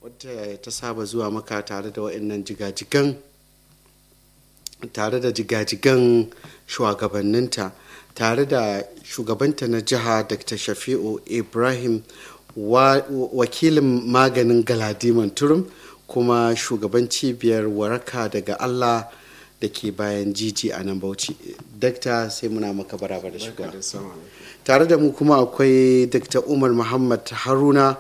wadda ta saba zuwa maka tare da waɗannan jigajigan tare da jigajigan shugabanninta tare da shugabanta na jiha dr shafi'u ibrahim wakilin maganin galadiman turum kuma shugaban cibiyar waraka daga allah da ke bayan jiji a nan bauchi dakta sai muna maka baraba da shiga tare da mu kuma akwai dr umar muhammad haruna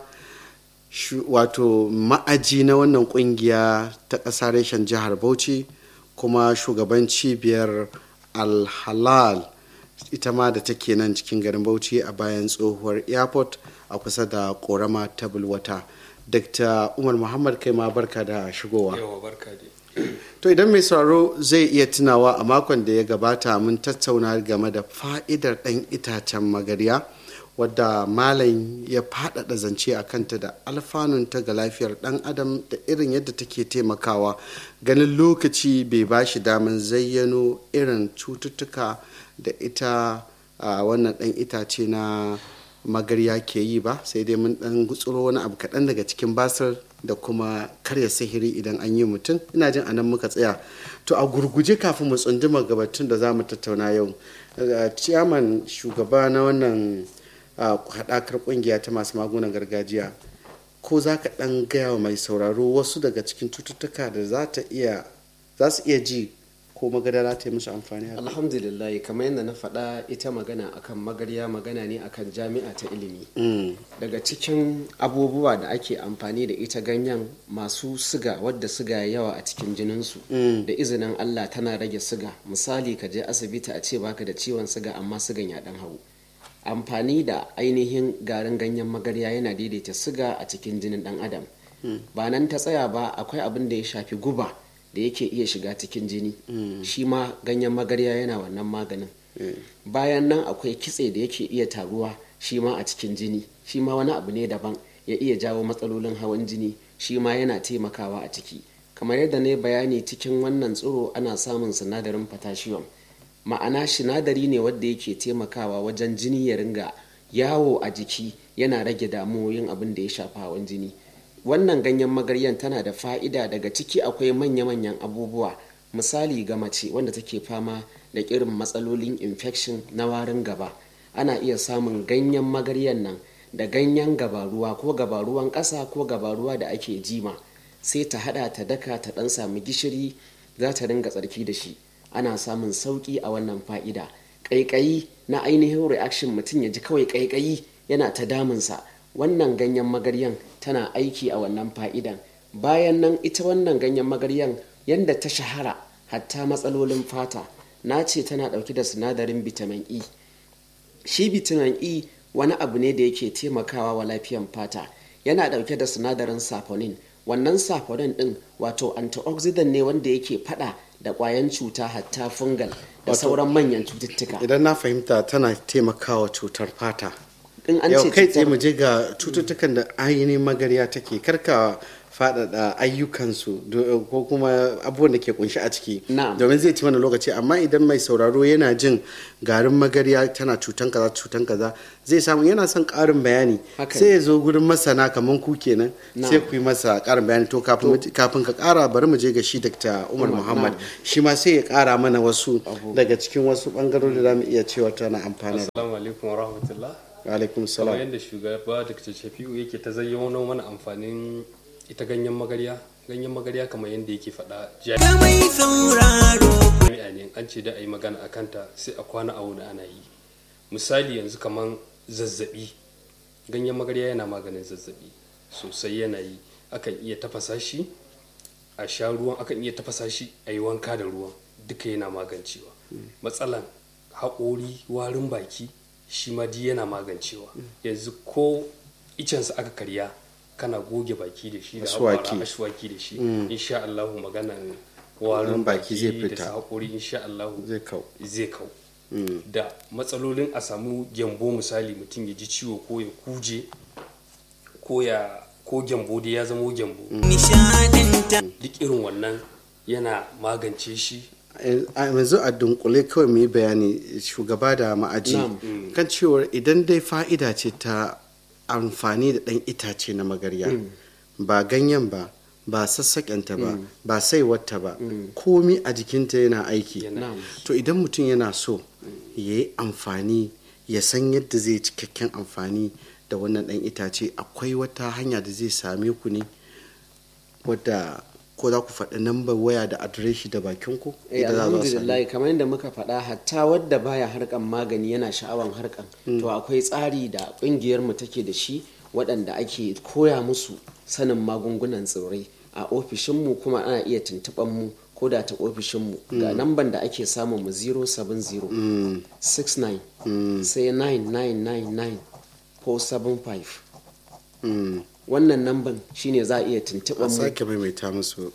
wato ma'aji na wannan kungiya ta ƙasa reshen jihar bauchi kuma shugaban cibiyar alhalal ita ma da take nan cikin garin bauchi a bayan tsohuwar airport a kusa da korama ta bulwata dr umar muhammad kai ma barka da shigowa to idan mai sauraro zai iya tunawa a makon da ya gabata mun tattauna game da fa'idar ɗan itacen magarya wadda malam ya faɗaɗa zance a kanta da alfanunta ga lafiyar ɗan adam da irin yadda take taimakawa ganin lokaci bai ba shi daman zayyano irin cututtuka da ita a wannan ɗan itace na magarya ke yi ba sai dai mun ɗan gutsuro wani abu kaɗan daga cikin basir da kuma karya sihiri idan an yi mutum ina jin anan muka tsaya to a gurguje kafin mu tsunduma gabatun da za mu tattauna yau ciyaman shugaba na wannan haɗakar ƙungiya ta masu magunan gargajiya ko za ka ɗan gaya wa mai sauraro wasu daga cikin cututtuka da za ta iya za su iya ji ko magadara ta yi musu amfani alhamdulillah kamar yadda na faɗa ita magana akan magarya magana ne akan jami'a ta ilimi daga cikin abubuwa da ake amfani da ita ganyen masu siga wadda siga ya yawa a cikin jininsu da izinin allah tana rage siga misali ka je asibiti a ce baka da ciwon siga amma sigan ya ɗan hau amfani da ainihin garin ganyen magarya yana daidaita siga a cikin jinin dan adam ba nan ta tsaya ba akwai abin da ya shafi guba da yake iya shiga cikin jini shi ma ganyen magarya yana wannan maganin bayan nan akwai kitse da yake iya taruwa shi ma a cikin jini shi ma wani abu ne daban ya iya jawo matsalolin hawan jini shi ma yana taimakawa a ciki kamar yadda na bayani cikin wannan tsiro ana samun sinadarin potassium ma'ana sinadari ne wadda yake taimakawa wajen jini ya ringa yawo a jiki yana rage damuwoyin abin da ya shafi hawan jini wannan ganyen magaryan tana da fa'ida daga ciki akwai manya-manyan abubuwa misali ga mace wanda take fama da irin matsalolin infection na warin gaba ana iya samun ganyen magaryan nan da ganyen gabaruwa ko gabaruwan ƙasa ko gabaruwa da ake jima sai ta hada ta daka ta dan samu gishiri za ta ringa tsarki da shi ana samun sauƙi a wannan fa'ida ƙaiƙayi na ainihin reaction mutum ya ji kawai ƙaiƙayi yana ta damunsa wannan ganyen magaryan tana aiki a wannan fa'idan bayan nan ita wannan ganyen magaryan yadda ta shahara hatta matsalolin fata na ce tana ɗauke da sinadarin vitamin e shi vitamin e wani abu ne da yake taimakawa wa lafiyan fata yana ɗauke da sinadarin saponin wannan saponin ɗin wato antioxidant ne wanda yake fada da kwayan cuta hatta fungal da sauran manyan cututtuka idan na fahimta tana taimakawa cutar fata in an yau ce kai tsaye cutar mu je ga cututtukan da ainihin magarya take karka faɗaɗa ayyukansu do- ko kuma abubuwan da ke kunshi a ciki Na'am. domin zai ci mana lokaci amma idan mai sauraro yana jin garin magarya tana cutan kaza cutan kaza zai samu yana son ƙarin bayani Haka sai ya zo gurin masana kamar ku kenan Na'am. sai ku yi masa ƙarin bayani to kafin mu je- kafin ka ƙara bari mu je ga shi Dr. Umar Umar, Muhammad na'am. shi ma sai ya ƙara mana wasu daga cikin wasu ɓangarori da za mu iya cewa tana amfani Assalamu alaikum wa rahmatullah. wa alaikum Kamar salam yadda shugaba Dr. Shafi'u yake ta zayyano mana amfanin ita ganyen magarya. Ganyen magarya kamar yadda yake faɗa jami'a ne an ce da a yi magana a kanta sai a kwana a wuni ana yi. Misali yanzu kamar zazzabi. Ganyen magarya yana maganin zazzabi sosai yana yi. Akan iya tafasa shi a sha ruwan akan iya tafasa shi a yi wanka da ruwan duka yana magancewa matsalan haƙori warin baki shi ma duk yana magancewa yanzu ko icensa aka karya kana goge baki da shi da Ashwaki. haƙora ashwaki da shi insha Allah maganan warin Warin baki zai baki da fita. su haƙori insha Allah zai kau zai kau da matsalolin a samu gyambo misali mutum ya ji ciwo ko ya kuje ko ya ko gyambo dai ya zamo gyambo duk irin wannan yana magance shi a yanzu a dunkule kawai mu yi bayani shugaba da ma'aji Na'am. kan cewar idan dai fa'ida ce ta amfani da ɗan itace na magarya ba ganyen ba ba sassaƙenta ba ba saiwarta ba komi a jikinta yana aiki Yana to idan mutum yana so ya yi amfani ya san yadda zai cikakken amfani da wannan ɗan itace akwai wata hanya da zai same ku ne wadda ko za ku faɗi nambar waya da adireshi da bakinku Eh, Idan za a zo a same alhamdulillah kamar yadda muka faɗa hatta wadda baya harkan magani yana sha'awan harkan to akwai tsari da ƙungiyar mu take da shi waɗanda ake koya musu sanin magungunan tsirrai a ofishinmu kuma ana iya tuntuɓan mu ko da ta ofishinmu ga namban da ake samun mu 070 69 sai 9999 ko 75 Mm. wannan namban shine za a iya tuntuɓan a mu sake maimaita musu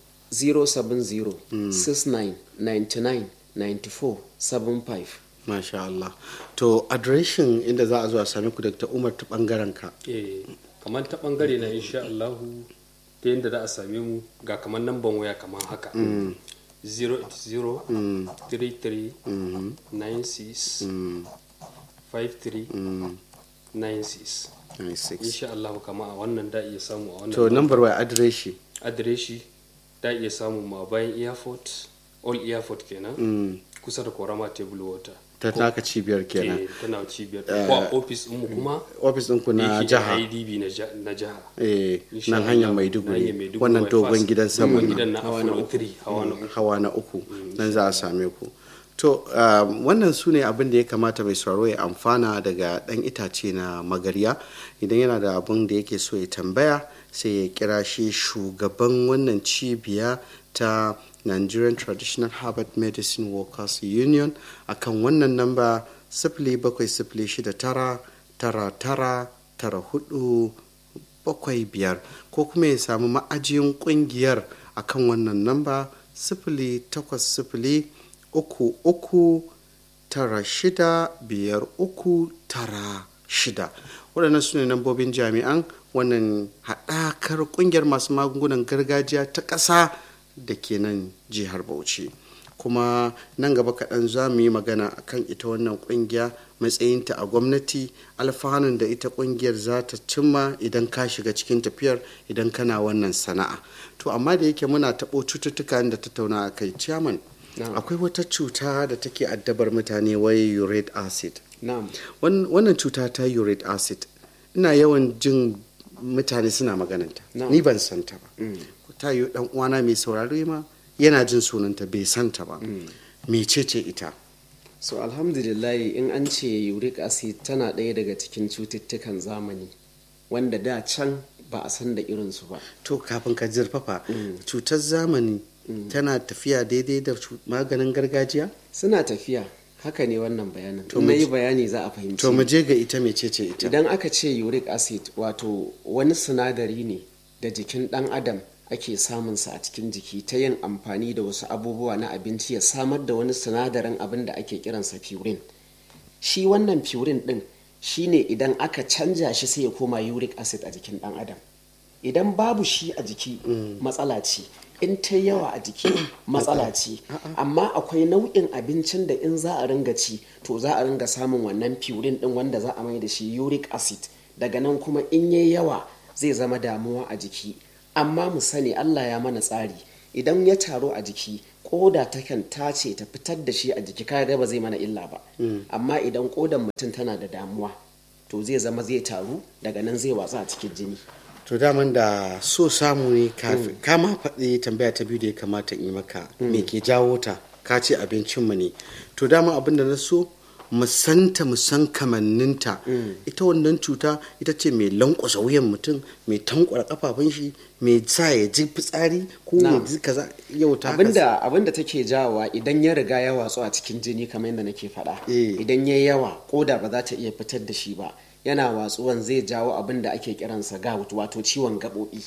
070-69-99-94-75 masha Allah to adireshin inda za a zo a same ku Dr. Umar ta bangaren ka eh kamar ta bangare na insha Allahu ta yadda za a same mu ga kamar namban waya kamar haka 080 33 96 53 96 96 insha Allahu kama a wannan da iya samu a wannan to nambar waya adireshi adireshi da iya samu ma bayan airport all airport kenan Mm. kusa da korama table water ta taka cibiyar kenan Eh, tana cibiyar ko a ofis mu kuma ofis ɗinku na yake jiha idb na ja- na jiha eh, Insha nan Allah, hanyar na hanyar maiduguri Maiduguri wannan dogon bypass. gidan sama dogon gidan na Apollo 3 hawa na uku hawa na uku nan za a same ku to um, wannan su ne abin da ya kamata mai sauraro ya amfana daga ɗan itace na magarya idan yana da abin da yake so ya tambaya sai ya kira shi shugaban wannan cibiya ta nigerian traditional herbal medicine workers union akan wannan namba sifili bakwai sifili shida tara tara tara tara hudu bakwai biyar ko kuma ya samu ma'ajiyin kungiyar akan wannan namba sifili takwas sifili uku uku tara shida biyar uku tara shida waɗannan su ne nambobin jami'an wannan haɗakar ƙungiyar masu magungunan gargajiya ta ƙasa da ke nan jihar bauchi kuma nan gaba kaɗan za mu yi magana akan ita wannan ƙungiya matsayinta a gwamnati alfanun da ita ƙungiyar za ta cimma idan ka shiga cikin tafiyar idan kana wannan sana'a to amma da yake muna taɓo cututtuka da tattauna a kai ciyaman Na'am. akwai wata cuta da take addabar mutane wai uric acid na'am Wan- wannan cuta ta uric acid ina yawan jin mutane suna magananta Na'am. ni ban santa ba ta yi dan uwana mai saurare ma yana jin sunanta bai santa ba mecece ita so alhamdulillah in an ce uric acid tana ɗaya daga cikin cututtukan zamani wanda da can ba a san da irinsu ba to kafin ka zurfafa cutar zamani tana tafiya daidai da cu- maganin gargajiya suna tafiya haka ne wannan bayanin To in mu na yi ji- bayani za a fahimci to mu je ga ita mecece ita idan aka ce uric acid wato wani sinadari ne da jikin dan adam ake samunsa a cikin jiki ta yin amfani da wasu abubuwa na abinci ya samar da wani sinadarin abin da ake kiransa purin shi wannan purin din shine idan aka canja shi sai ya koma uric acid a jikin dan adam idan babu shi a jiki matsala ce in ta yawa a jiki matsala ce amma akwai nau'in abincin da in za a ringa ci to za a ringa samun wannan purin din wanda za a mai da shi uric acid daga nan kuma in yayi yawa zai zama damuwa a jiki amma mu sani Allah ya mana tsari idan ya taru a jiki koda takan tace ta fitar da shi a jiki kaga ba zai mana illa ba amma idan kodan mutum tana da damuwa to zai zama zai taru daga nan zai watsa a cikin jini to daman da so samu ne kafin kama faɗi tambaya ta biyu da ya kamata in yi maka me ke jawo ta ka ce abincinmu ne to dama abin da na so mu santa mu san kamanninta ita wannan cuta ita ce mai lankwasa wuyan mutum mai tankwara kafafun shi mai sa ya ji fitsari ko ya Na'am. ji kaza yau ta haka abinda abinda take jawowa idan ya riga ya watsu a cikin jini kamar yadda nake faɗa Eh. idan ya yawa koda ba za ta iya fitar da shi ba yana watsuwan zai jawo abin da ake kiransa gout wato ciwon gaɓoɓi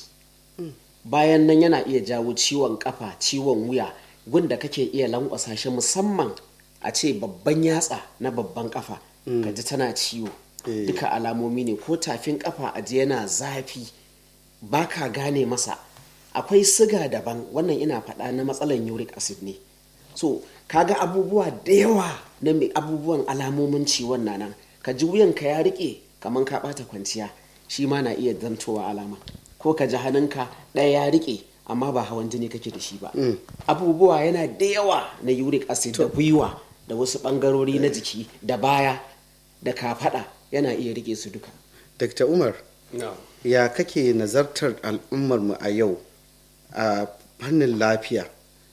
bayan nan yana iya jawo ciwon kafa ciwon wuya gunda kake iya lankwasa shi musamman a ce babban yatsa na babban kafa ka ji tana ciwo Eh. duka alamomi ne ko tafin kafa a ji yana zafi ba ka gane masa akwai siga daban wannan ina faɗa na matsalan uric acid ne so kaga abubuwa da yawa na mai abubuwan alamomin ciwon na nan ka ji wuyanka ya rike kamar ka ɓata kwanciya shi ma na iya zantowa alama ko ka ji hannunka ɗaya ya rike amma ba hawan jini kake da shi ba abubuwa yana da yawa na uric acid da gwiwa da wasu ɓangarori na jiki da baya da kafaɗa yana iya rike su duka dr umar na ya kake nazartar al'ummarmu a yau a fannin lafiya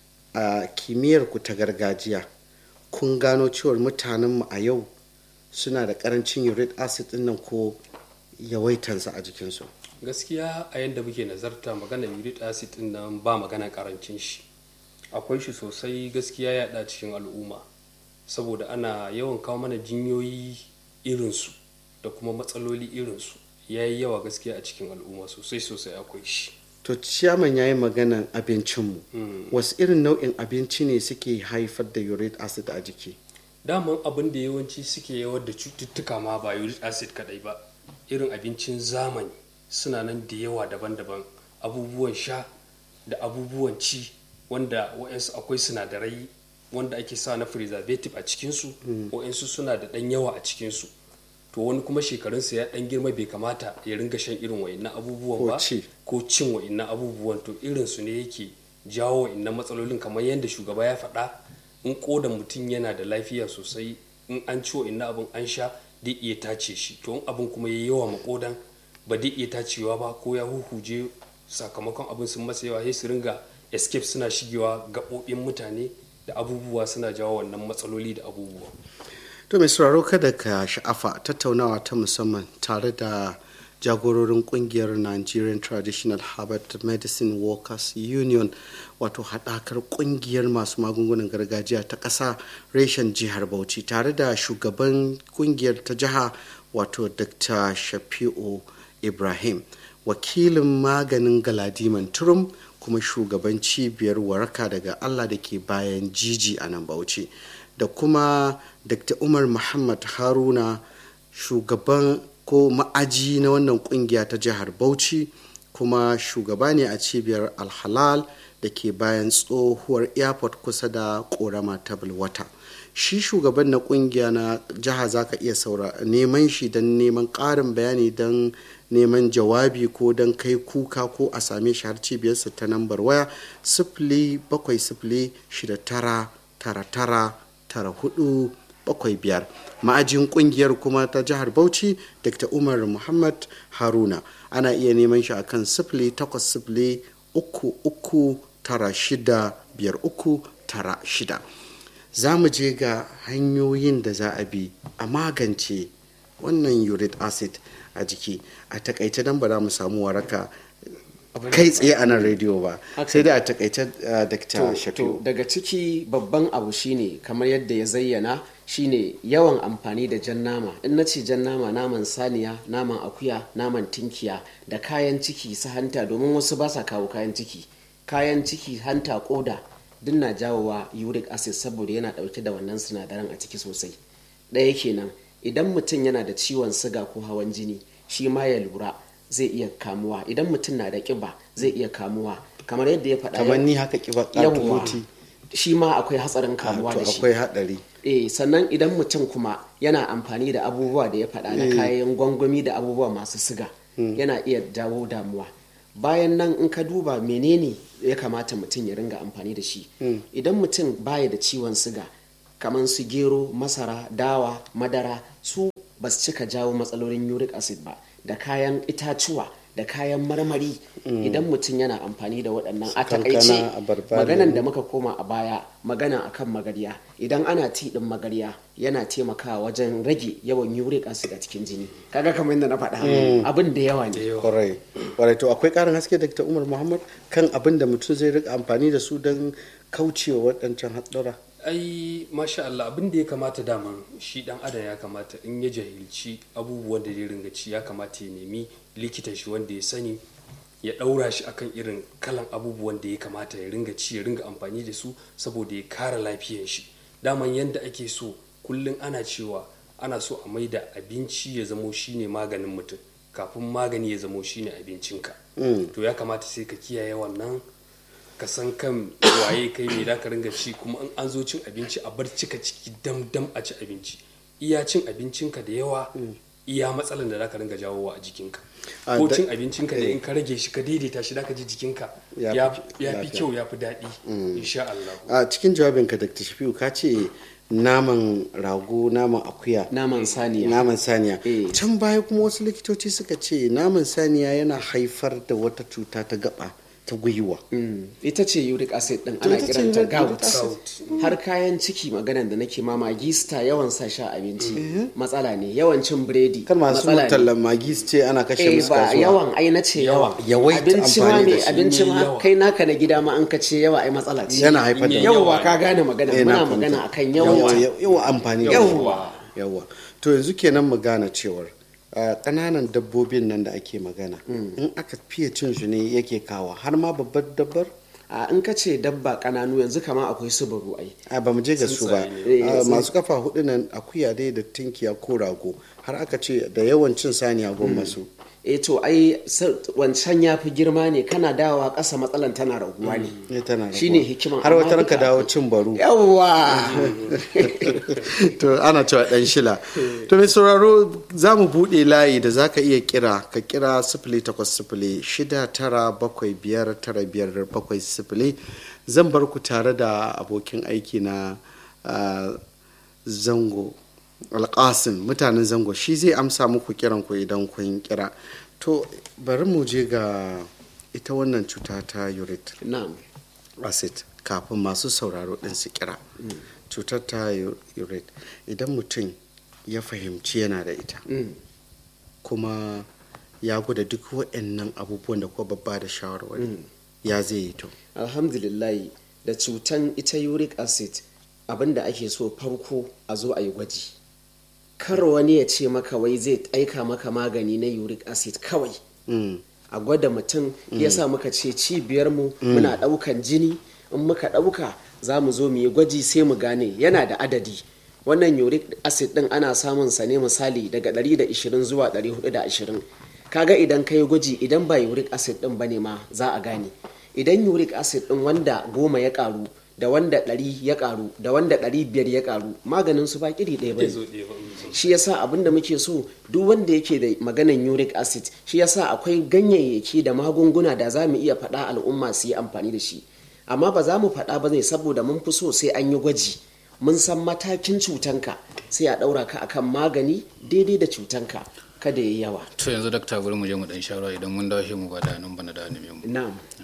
a kimiyyar ku ta gargajiya kun gano cewar mutanenmu a yau suna da karancin uric acid din nan ko yawaitansa a jikinsu gaskiya a yadda muke nazarta magana uric acid din nan ba magana karancin shi akwai shi sosai gaskiya ya da cikin al'umma saboda ana yawan kawo mana jinyoyi irinsu da kuma matsaloli irinsu ya yi yawa gaskiya a cikin al'umma sosai sosai akwai shi to ciyaman ya yi maganan abincinmu wasu irin nau'in abinci ne suke haifar da uric acid a jiki daman abin da yawanci suke yawar da cututtuka ma ba uric acid kadai ba irin abincin zamani suna nan da yawa daban-daban abubuwan sha da abubuwan ci wanda wa'yansu akwai sinadarai wanda ake sa na preservative a cikinsu wa'yansu suna da ɗan yawa a cikinsu to wani kuma shekarunsa ya ɗan girma bai kamata ya ringa shan irin wa'innan abubuwan Ko ba ci. ko cin wa'innan abubuwan to irinsu ne yake jawo wa'innan matsalolin kamar yadda shugaba ya faɗa in kodan mutum yana da lafiya sosai in an ci wa'innan abin an sha zai iya tace shi to in abin kuma ya yawa makodan ba zai iya tacewa ba ko ya huhuje sakamakon abin sun masa yawa sai su ringa escape suna shigewa gaɓoɓin mutane da abubuwa suna jawo wannan matsaloli da abubuwa to mai sauraro kada ka sha'afa tattaunawa ta musamman tare da jagororin kungiyar nigerian traditional herbal medicine workers union wato haɗakar kungiyar masu magungunan gargajiya ta ƙasa reshen jihar bauchi tare da shugaban kungiyar ta jiha wato dr shafi'u ibrahim wakilin maganin galadiman turum kuma shugaban cibiyar waraka daga allah da ke bayan jiji a nan bauchi da kuma dr umar muhammad haruna shugaban ko ma'aji na wannan kungiya ta jihar bauchi kuma shugaba ne a cibiyar alhalal da ke bayan tsohuwar airport kusa da korama ta wata shi shugaban na kungiya na jiha za ka iya saura neman shi don neman ƙarin bayani don neman jawabi ko don kai kuka ko a same shi har cibiyarsa ta nambar waya sifili bakwai sifili shida tara tara tara tara hudu bakwai biyar ma'ajin kungiyar kuma ta jihar bauchi dr umar muhammad haruna ana iya neman shi akan sifili takwas sifili uku uku tara shida biyar uku tara shida za mu je ga hanyoyin da za a bi a magance wannan uric acid a jiki a takaice don ba za mu samu waraka kai tsaye a nan rediyo ba sai dai a takaice uh, dr to, shafiu daga ciki babban abu shine kamar yadda ya zayyana shine yawan amfani da jan nama in na ce jan nama naman saniya naman akuya naman tinkiya da kayan ciki su hanta domin wasu ba sa kawo kayan ciki kayan ciki hanta koda duk na jawowa uric acid saboda yana dauke da wannan sinadaran a ciki sosai ɗaya kenan idan mutum yana da ciwon siga ko hawan jini shi ma ya lura zai iya kamuwa idan mutum na da kiba zai iya kamuwa kamar yadda ya faɗa kamar ni haka kiba yawwa ƙatuti shi ma akwai hatsarin kamuwa to da shi akwai haɗari eh sannan idan mutum kuma yana amfani da abubuwa da ya faɗa na kayan gwangwami da abubuwa masu siga yana iya jawo damuwa bayan nan in ka duba menene ya kamata mutum ya ringa amfani da shi idan mutum baya da ciwon siga kamar su gero masara dawa madara su ba su cika jawo matsalolin uric acid ba da kayan itacuwa da kayan marmari idan mutum yana amfani da waɗannan a kankana, takaice abarba, maganan lemu. da muka koma a baya magana akan magarya idan ana ti din magarya yana taimakawa wajen rage yawan uric acid a cikin jini kaga kamar yadda na faɗa abin da yawa ne kwarai kwarai to akwai ƙarin haske dr umar muhammad kan abin da mutum zai rika amfani da su don kaucewa waɗancan haɗura ai masha Allah abin da ya kamata daman shi dan adam ya kamata in ya jahilci abubuwan da zai ringa ci ya kamata ya nemi likitan shi wanda ya sani ya daura shi akan irin kalan abubuwan da ya kamata ya ringa ci ya ringa amfani da su saboda ya kare lafiyar shi daman yanda ake so kullum ana cewa ana so a maida abinci ya zamo shine maganin mutum kafin magani ya zamo shine abincinka to ya kamata sai ka kiyaye wannan ka san kan waye kai me da ka ringa ci kuma in an zo cin abinci a bar cika ciki dam dam a ci abinci iya cin abincinka da yawa iya matsalan da zaka ringa jawowa a jikinka A ko da- cin abincinka ne in ka rage shi ka daidaita shi zaka ji jikinka Ya ya fi- ya fi lafiya. kyau ya fi daɗi insha Allah a cikin jawabinka dr shafiu ka ce naman rago naman akuya naman saniya naman saniya Eh. can baya kuma wasu likitoci suka ce naman saniya yana haifar da wata cuta ta gaba ta gwiwa Mm, ita ce uric acid din To ana ita ce kiranta uric gout acid. har kayan ciki maganan da nake ma magista yawan sa sha abinci matsala ne yawan cin biredi kan masu matsala ne tallan magi su ce ana kashe eh musu ba kasuwa yawan ai na ce yawa Yawaita abinci ma amfani da me shi. abinci Mai ma yawa. kai naka na gida ma an ka ce yawa ai matsala ce yana haifar da Yawa. yawa ka gane magana Eh, na muna fahimta. magana akan yawa yawa yawa amfani da Yawa. shi. yawa to yanzu kenan mu gane cewar a ƙananan dabbobin nan da ake magana in aka fiye cin su ne yake kawo har ma babbar dabbar a in ka ce dabba kananu yanzu kama akwai su baro ai a ba mu je ga su ba Tsuntsaye ne. A, Eh, masu kafa hudu nan akuya dai da tinkiya ko rago har aka ce da yawan cin saniya goma su eh to ai sa- wancan ya fi girma ne kana dawowa ƙasa matsalan tana raguwa ne ne tana Shine raguwa. hikiman, har amma wata ranka duka dawo cin baro yawa to ana cewa dan shila to mai sauraro za mu buɗe layi da za ka iya kira ka kira sifili takwas sifili shida tara bakwai biyar tara biyar bakwai sifili zan bar ku tare da abokin aiki na ah, zango alƙasim mutanen zango shi zai amsa muku kiran ku idan kun kira to bari mu je ga ita wannan cuta ta urethra na'am acid kafin masu sauraro ɗin su kira cutar ta urate idan mutum ya fahimci yana da ita Mm. kuma ya gwada duk waɗannan abubuwan da kuma babba da shawarwari ya zai yi to alhamdulillahi da cutan ita uric acid abinda ake so farko a zo a yi gwaji kar wani ya ce maka wai zai aika maka magani na uric acid kawai Mm. a gwada mutum ya sa muka ce cibiyarmu muna ɗaukan jini in muka ɗauka za mu zo mu yi gwaji sai mu gane yana da adadi wannan uric acid ɗin ana samun sa ne misali daga 120 zuwa 420 kaga idan ka yi gwaji idan ba uric acid ɗin ba ne ma za a gane idan uric acid ɗin wanda goma ya ƙaru da wanda ɗari ya ƙaru da wanda ɗari biyar ya ƙaru maganin su ba ƙiri ɗaya ba zai ne zo ɗaya ba mm. shi yasa abin da muke so duk wanda yake da maganan uric acid shi yasa akwai ganyayyaki da magunguna da za mu iya faɗa al'umma su yi amfani da shi amma ba za mu faɗa ba ne saboda mun fi so sai an yi gwaji mun san matakin cutanka sai a ɗaura ka akan magani daidai da cutanka kada ya yi yawa to yanzu dakta bari mu je mu dan shawara idan mun dawo shi mu ba da nan bana da mu na'am